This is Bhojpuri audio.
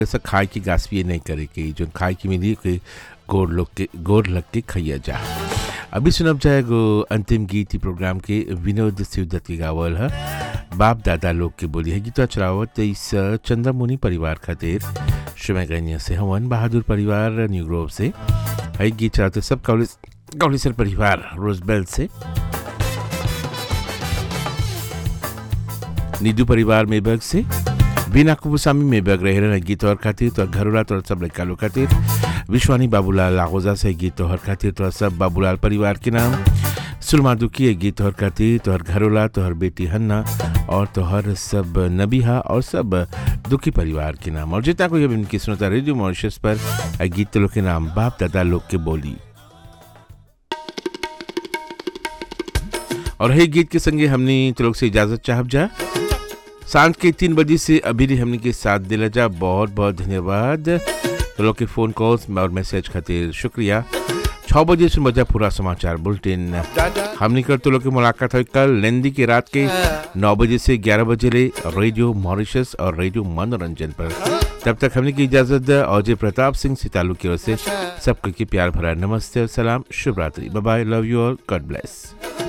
ऐसा खाए की गास भी नहीं करे के जो खाए की मिली के गोर लोग के गोर लग के खैया जा अभी सुनब जाएगो अंतिम गीत ही प्रोग्राम के विनोद शिवदत्त की गावल है बाप दादा लोग के बोली है गीता चलावत इस चंद्रमुनि परिवार खातिर शुमगन्य से हवन बहादुर परिवार न्यू ग्रोव से है गीत चलाते सब कौलिस कौलिसर परिवार रोजबेल से निधु परिवार मेबग से बिना कुपुसामी मेबग रहे रहना गीत और खातिर तो घरोला तो सब लड़का लोग खातिर विश्वानी बाबूलाल लागोजा से गीत तोहर खातिर तो सब बाबूलाल परिवार के नाम सुलमा दुखी है गीत तोहर खातिर तोहर घरोला तोहर बेटी हन्ना और तोहर सब नबीहा और सब दुखी परिवार के नाम और जितना कोई अब इनकी सुनता रेडियो मॉरिशस पर है गीत लोग के नाम बाप दादा लोग के बोली और है गीत के संगे हमने तो लोग से इजाजत चाहब जा सांझ के तीन बजे से अभी भी हमने के साथ दिला जा बहुत बहुत धन्यवाद तो लोग के फ़ोन कॉल्स और मैसेज खातिर शुक्रिया छः बजे से बजा पूरा समाचार बुलेटिन हमने कर तो लोग की मुलाकात हुई कल लेंदी की रात के नौ बजे से ग्यारह बजे ले रेडियो मॉरिशस और रेडियो मनोरंजन पर तब तक हमने की इजाज़त अजय प्रताप सिंह सितालू की ओर से सबको की प्यार भरा नमस्ते और सलाम शुभ रात्रि बाय लव यू और गॉड ब्लेस